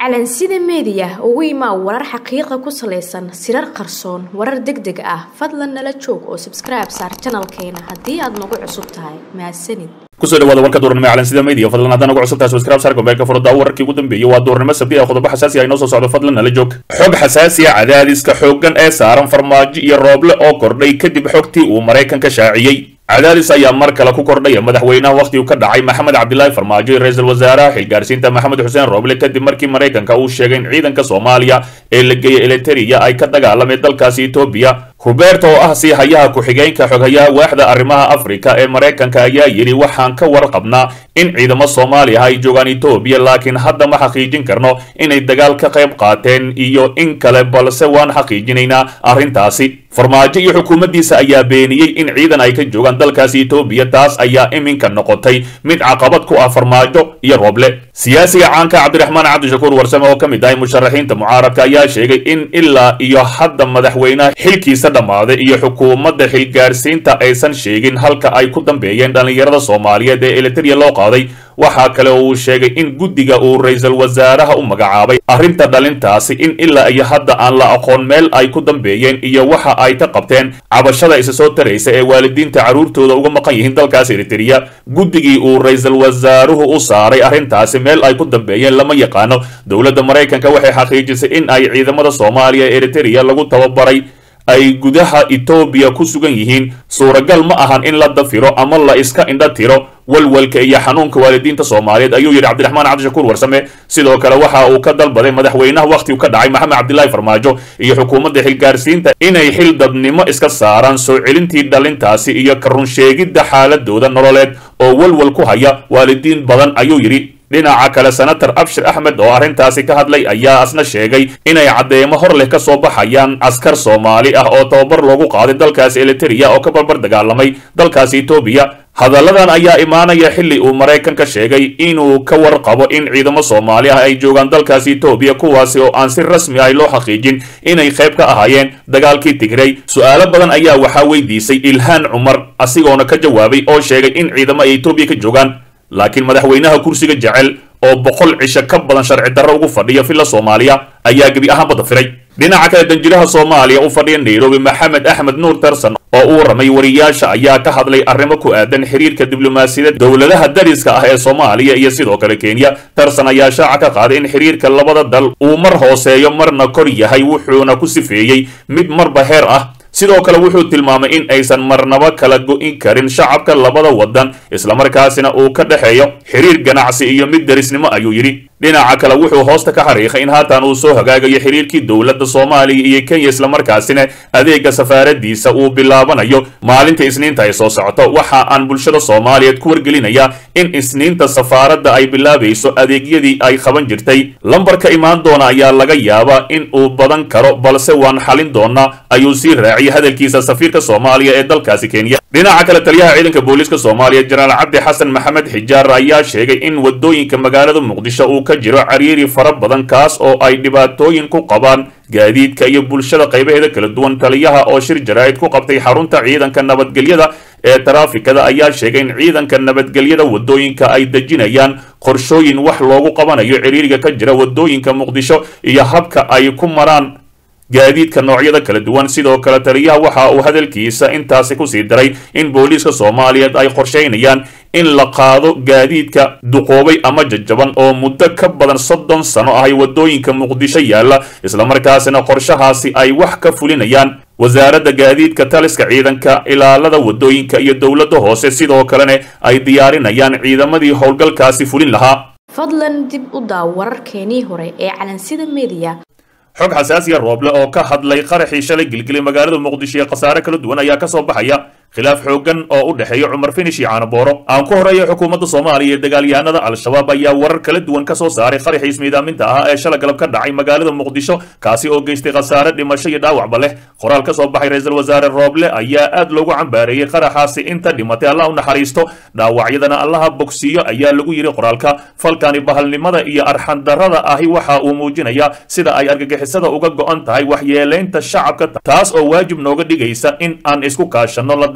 calansida meediya ugu imaa warar xaqiiqa ku salaysan sirar qarsoon warar deg deg ah fadlan nala joog oo sabskribe saar janalkeena haddii aad nagu cusub tahay mahadsanid kusoo dhawaada warka duurnimo calansida media fadlan haddaan ugu cusubtahay subscribe saar gombeelka furada wararkii ugu dambeeyey waa duurnimo sabti ah qodobo xasaasi ah inoo soo socdo fadlan nala joog xog xasaasi ah cadaadiska xooggan ee saaran farmaajo iyo rooble oo kordhay kadib xogtii uu maraykanka shaaciyey cadaadis ayaa mar kale ku kordhaya madaxweynaha wakhtigu ka dhacay maxamed cabdilaahi farmaajo iyo ra-iisul wasaaraha xilgaarsiinta maxamed xuseen rooble kadib markii maraykanka uu sheegay in ciidanka soomaaliya ee la geeyay eliteria ay ka dagaalameen dalkaasi etoobiya huberto oo ah sii hayaha ku-xigeenka xoghayaha waaxda arrimaha afrika ee maraykanka ayaa yidhi waxaan ka warqabnaa in ciidamo soomaaliya ay joogaan etoobiya laakiin hadda ma xaqiijin karno inay dagaal ka qayb qaateen iyo in kale balse waan xaqiijinaynaa arrintaasi farmaajo iyo xukuumaddiisa ayaa beeniyey in ciidan ay ka joogaan dalkaasi etoobiya taas ayaa iminka noqotay mid caqabad ku ah farmaajo iyo rooble siyaasiga caanka cabdiraxmaan cabdishakuur warsame oo ka mid ahay musharaxiinta mucaaradka ayaa sheegay in ilaa iyo hadda madaxweynaha xilkiisa dhammaaday iyo xukuumadda xilgaarsiinta aysan sheegin halka ay ku dambeeyeen dhallinyarada soomaaliyeed ee eliteria loo qaaday waxaa kale oo uu sheegay in guddiga uu ra-iisul wasaaraha u magacaabay arrinta dhalintaasi in ilaa iyo hadda aan la aqoon meel ay ku dambeeyeen iyo waxa ay ka qabteen cabashada isa soo taraysa ee waalidiinta carruurtooda uga maqan yihiin dalkaas eriteria guddigii uu ra-iisul wasaaruhu u saaray arrintaasi meel ay ku dambeeyeen lama yaqaano dowladda maraykanka waxay xaqiijisay in ay ciidamada soomaaliya ee eriteria lagu tababaray ay gudaha etoobiya ku sugan yihiin suuragal ma ahan in la dafiro ama la iska indha tiro walwalka iyo xanuunka waalidiinta soomaaliyeed ayuu yidhi cabdiraxmaan cabdishakuur warsame sidoo kale waxa uu ka dalbaday madaxweynaha wakhtigu ka dhacay maxamed cabdilaahi farmaajo iyo xukuumadda xilgaarsiinta inay xil dadnimo iska saaraan soo celintii dhalintaasi iyo ka runsheegidda xaaladooda nololeed oo walwal ku haya waalidiin badan ayuu yidhi dhinaca kale senator abshir axmed oo arrintaasi ka hadlay ayaa asna sheegay inay caddeemo hor leh ka soo baxayaan askar soomaali ah oo tababar loogu qaaday dalkaasi eliteria oo ka barbar dagaalamay dalkaasi etoobiya hadalladan ayaa imaanaya xilli uu maraykanka sheegay inuu ka warqabo in ciidamo soomaali ah ay joogaan dalkaasi etoobiya kuwaasi oo aan si rasmi ah loo xaqiijin inay qayb ka ahaayeen dagaalkii tigrey su-aalo badan ayaa waxaa weydiisay ilhaan cumar asigoona ka jawaabay oo sheegay in ciidamo ay etoobiya ka joogaan laakiin madaxweynaha kursiga jecel oo boqol cisho ka badan sharci darro ugu fadhiya villa soomaaliya ayaa gebi ahaanba dafiray dhinaca kale danjiraha soomaaliya u fadhiya nairobi maxamed axmed nuur tarson oo u waramay wariyaasha ayaa ka hadlay arrimo ku aadan xiriirka diblomaasiyadda dowladaha dariska ah ee soomaaliya iyo sidoo kale kenya tarson ayaa shaaca ka qaaday in xiriirka labada dal uu mar hooseeyo marna kor yahay wuxuuna ku sifeeyey mid marba heer ah sidoo kale wuxuu tilmaamay in aysan marnaba kala go'in karin shacabka labada waddan islamarkaasina uu ka dhexeeyo xiriir ganacsi iyo mid derisnimo ayuu yidhi dhinaca kale wuxuu hoosta ka xariiqay in haatan uu soo hagaagayo xiriirkii dowladda soomaaliya iyo kenya islamarkaasina adeega safaaradiisa uu bilaabanayo maalinta isniinta ay soo socoto waxa aan bulshada soomaaliyeed ku wargelinayaa in isniinta safaaradda ay bilaabayso adeegyadii ay qaban jirtay lambarka imaan doona ayaa laga yaabaa in uu badan karo balse waan xalin doonaa ayuu sii raaciyay hadalkiisa safiirka soomaaliya ee dalkaasi kenya dhinaca kale taliyaha ciidanka booliiska soomaaliya jenaraal cabdi xasan maxamed xijaar ayaa sheegay in wadooyinka magaalada muqdisho uu ka jiro cariiri fara badan kaas oo ay dhibaatooyin ku qabaan gaadiidka iyo bulshada qaybaheeda kala duwan taliyaha oo shir jaraa'id ku qabtay xarunta ciidanka nabadgelyada ee taraafikada ayaa sheegay in ciidanka nabadgelyada wadooyinka ay dejinayaan qorshooyin wax loogu qabanayo ciriiriga ka jira wadooyinka muqdisho iyo habka ay ku maraan gaadiidka noocyada kala duwan sidoo kale taliyaha waxa uu hadalkiisa intaasi kusii daray in booliiska soomaaliyeed ay qorshaynayaan in la qaado gaadiidka duqoobay ama jajaban oo muddo ka badan soddon sano ahay wadooyinka muqdisho yaalla islamarkaasina qorshahaasi ay wax ka fulinayaan wasaaradda gaadiidka taliska ciidanka ilaalada wadooyinka iyo dowladda hoose sidoo kalena ay diyaarinayaan ciidamadii howlgalkaasi fulin lahaa fadlan dib u daaw wararkeenii hore ee calansida meediya xog xasaasiya rooble oo ka hadlay qaraxii shalay gilgilay magaalada muqdisho ee khasaare kala duwan ayaa ka soo baxaya khilaaf xooggan oo u dhexeeya cumar finish iyo caanabooro aan ku horeeya xukuumadda soomaaliya iyo dagaalyahanada al-shabaab ayaa warar kala duwan ka soo saaray qaraxii ismiidaaminta ahaa ee shala galab ka dhacay magaalada muqdisho kaasi oo geystay khasaare dhimasho iyo dhaawacba leh qoraal ka soo baxay ra-iisul wasaare rooble ayaa aad loogu cambaareeyey qaraxaasi inta dhimatay allah u naxariisto dhaawacyadana allaha bogsiiyo ayaa lagu yidhi qoraalka falkani bahalnimada iyo arxandarrada ahi waxa uu muujinayaa sida ay argagixisada uga go'an tahay waxyeelaynta shacabka taas oo waajib nooga dhigaysa in aan isku kaashanno la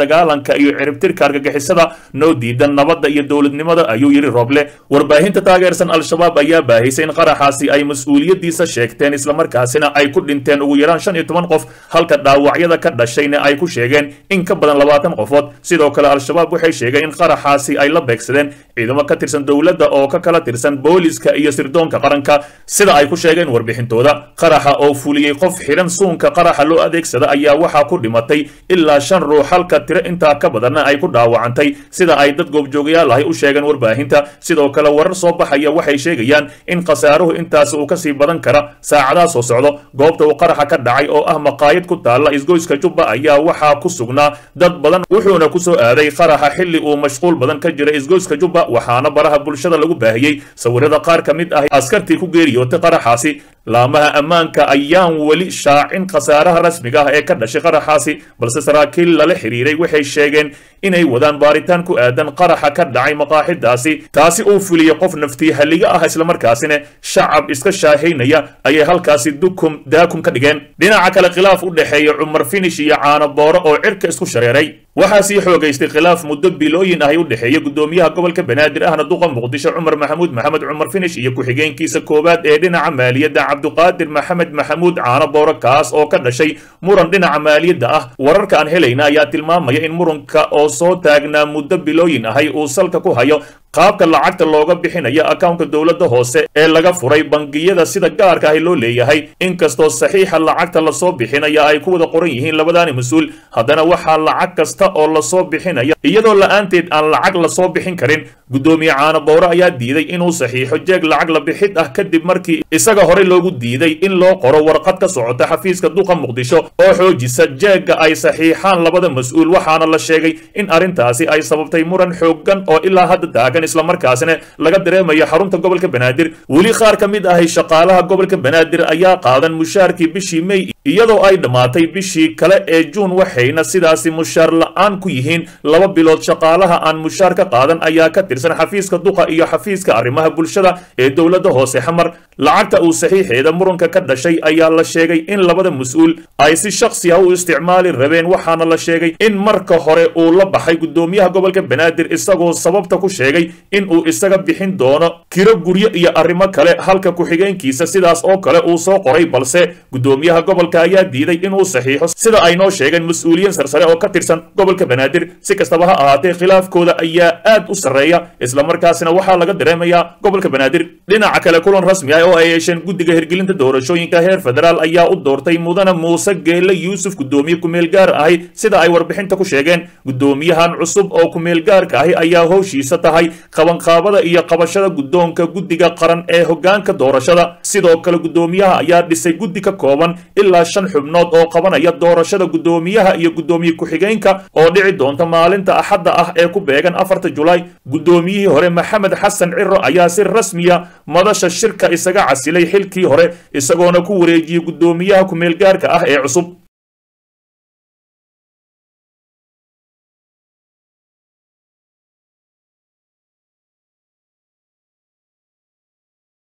dagaalanka iyo ciribtirka argagixisada noo diidan nabadda iyo dowladnimada ayuu yidhi rooble warbaahinta taageersan al-shabaab ayaa baahisay in qaraxaasi ay mas-uuliyaddiisa sheegteen islamarkaasina ay ku dhinteen ugu yaraan shan iyo toban qof halka dhaawacyada ka dhashayna ay ku sheegeen in ka badan labaatan qofood sidoo kale al-shabaab waxay sheegeen in qaraxaasi ay la beegsadeen ciidamo ka tirsan dowladda oo ka kala tirsan booliska iyo sirdoonka qaranka sida ay ku sheegeen warbixintooda qaraxa oo fuliyey qof xidhan suunka qaraxa loo adeegsada ayaa waxaa ku dhimatay ilaa shan ruux halka tiro intaa ka badanna ay ku dhaawacantay sida ay dad goobjoogayaal ahi u sheegeen warbaahinta sidoo kale warar soo baxaya waxay sheegayaan in khasaaruhu intaas uu kasii badan kara saacadaha soo socdo goobta uu qaraxa ka dhacay oo ah maqaayad ku taalla isgoyska jubba ayaa waxaa ku sugnaa dad badan wuxuuna ku soo aaday qaraxa xilli uu mashquul badan ka jira isgoyska jubba waxaana baraha bulshada lagu baahiyey sawirada qaar ka mid ah askartii ku geeriyootay qaraxaasi laamaha ammaanka ayaan weli shaacin khasaaraha rasmiga ah ee ka dhashay qaraxaasi balse saraakiil lala xiriiray waxay sheegeen inay wadaan baaritaan ku aadan qaraxa ka dhacay maqaaxidaasi taasi uu fuliyey qof naftii halliga ah islamarkaasina shacab iska shaahaynaya ayay halkaasi dukum daakum ka dhigeen dhinaca kale khilaaf u dhexeeya cumar finish iyo caano booro oo cirka isku shareeray waxaa sii xoogaystay khilaaf muddo bilooyin ahay u dhexeeya gudoomiyaha gobolka banaadir ahna duqa muqdisho cumar maxamuud maxamed cumar finish iyo ku-xigeenkiisa koowaad ee dhinaca maaliyadda cabduqaadir maxamed maxamuud caano booro kaas oo ka dhashay muran dhinaca maaliyadda ah wararka aan helayna ayaa tilmaamaya in muranka oo soo taagnaa muddo bilooyin ahay uu salka ku hayo qaabka lacagta looga bixinayo akawnka dowladda hoose ee laga furay bangiyada sida gaarka ahi loo leeyahay inkastoo saxiixa lacagta lasoo bixinaya ay ku wada qoran yihiin labadaani mas-uul haddana waxaa lacag kasta oo lasoo bixinaya iyadoo la-aanteed aan lacag lasoo bixin karin guddoomiye caano bowre ayaa diiday inuu saxiixo jeeg lacag la bixid ah kadib markii isaga horey loogu diiday in loo qoro warqad ka socota xafiiska duqa muqdisho oo xoojisa jeegga ay saxiixaan labada mas-uul waxaana la sheegay in arrintaasi ay sababtay muran xooggan oo ilaa hadda taagan islamarkaasina laga dareemayo xarunta gobolka banaadir weli qaar ka mid ahay shaqaalaha gobolka banaadir ayaa qaadan mushaarkii bishii mey iyadoo ay dhammaatay bishii kale ee juun waxayna sidaasi mushaar la-aan ku yihiin laba bilood shaqaalaha aan mushaar ka qaadan ayaa ka tirsan xafiiska duqa iyo xafiiska arrimaha bulshada ee dowladda hoose xamar lacagta uu saxiixeeda muranka ka dhashay ayaa la sheegay in labada mas-uul ay si shaksi ah u isticmaali rabeen waxaana la sheegay in marka hore uu la baxay guddoomiyaha gobolka banaadir isagoo sababta ku sheegay in uu isaga bixin doono kiro guryo iyo arrimo kale halka ku-xigeenkiisa sidaas oo kale uu soo qoray balse guddoomiyaha gobolka ayaa diiday inuu saxiixo sida ay noo sheegeen mas-uuliyiin sarsare oo ka tirsan gobolka banaadir si kastaba ha ahaatee khilaafkooda ayaa aad u sarreeya islamarkaasina waxaa laga dareemayaa gobolka banaadir dhinaca kale kulan rasmi ah oo ay yeesheen guddiga hirgelinta doorashooyinka heer federaal ayaa u doortay mudane muuse geelle yuusuf guddoomiye kumeel gaar ahi sida ay warbixinta ku sheegeen guddoomiyahan cusub oo kumeel gaarka ahi ayaa howshiisa tahay qabanqaabada iyo qabashada guddoonka guddiga qaran ee hoggaanka doorashada sidoo kale guddoomiyaha ayaa dhisay guddi ka kooban ilaa shan xubnood oo qabanaya doorashada guddoomiyaha iyo guddoomiye ku-xigeenka oo dhici doonta maalinta axadda ah ee ku beegan afarta julaay guddoomiyihii hore maxamed xasan ciro ayaa si rasmiya madasha shirka isaga casilay xilkii hore isagoona ku wareejiyey guddoomiyaha ku-meelgaarka ah ee cusub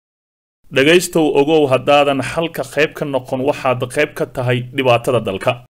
dhegaystow ogow haddaadan xalka qayb ka noqon waxaad qayb ka tahay dhibaatada dalka